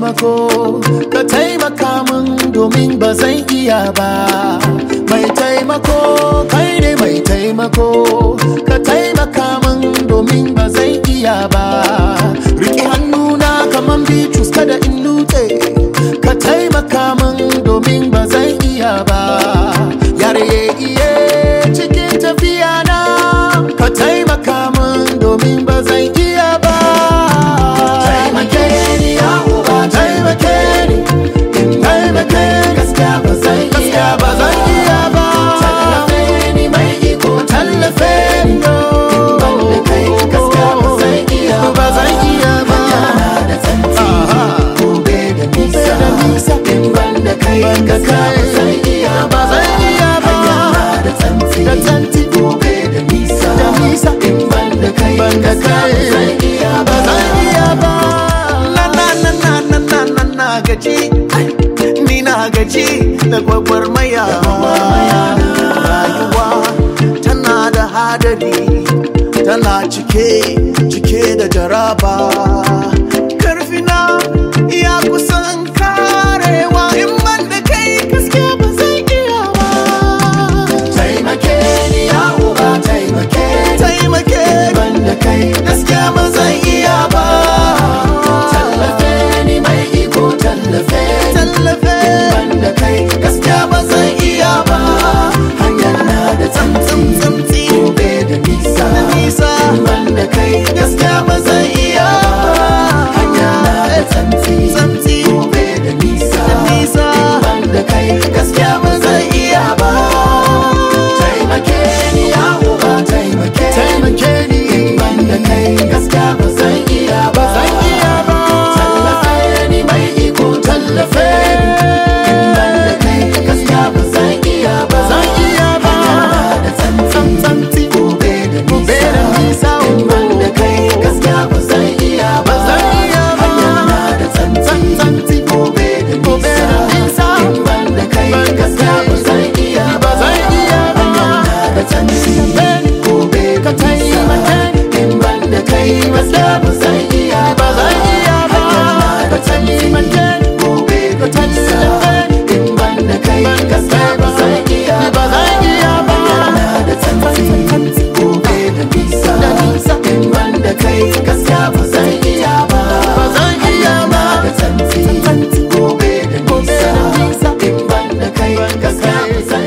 taimako ka taimaka min domin ba zan iya ba mai taimako kai ne mai taimako ka taimaka min domin ba zan iya ba riƙe hannuna kaman bitrus kada in nutse ka taimaka min domin ba zan iya ba yare iye cikin tafiya na ka taimaka min domin ba zan iya ba taimake ni ya uba taimake ni in taimake ni gaskiya ba zan iya ba zan iya ba tallafe ni mai iko tallafe ni ban da kai gaskiya ba zan iya ba zan iya ba da tsanti gobe da nisa in ban da kai gaskiya ba zan iya ba zan iya ba da tsanti da tsanti gobe da nisa da nisa in ban da kai ban da kai zan iya ba zan iya ba na na na na na na na na gaji ni na gaji da gwagwarmaya rayuwa tana da hadari tana cike cike da jaraba karfina ya kusan karewa in ban da kai gaskiya ba zai iya ba taimake ni ya uba taimake ni taimake ban da kai gaskiya ba zai iya ba tallafe ni mai iko tallafe ni tallafe ban da kai gaskiya ba zai iya ba hanyar na da tsamtsim tsamtsi tsamtsi gobe da nisa da nisa ban da kai gaskiya ba zai iya hanyar na da tsamtsi tsamtsi gobe da nisa da nisa ban da kai gaskiya ba zai iya ba taimake ni ya uba taimake taimake ni ban da kai gaskiya ba zan iya ba zan iya ba tallafe ni mai iko tallafe ni ban da kai gaskiya ba zan iya ba zan iya ba da tsantsanti gobe da gobe da nisa ban da kai gaskiya ba zan iya ba zan iya ba da tsantsanti gobe da gobe da nisa ban da kai gaskiya ba zan iya ba zan iya ba da tsanti gobe ka taimake ni in ban da kai gaskiya ba zan iya ba zan iya ba ka taimake ni gobe ka tallafe ni in ban da kai gaskiya ba zan iya ba zan iya ba da tsanti gobe da nisa da nisa in ban da kai gaskiya ba zan iya ba ba zan iya ba da tsanti gobe da nisa in ban da kai gaskiya ba zan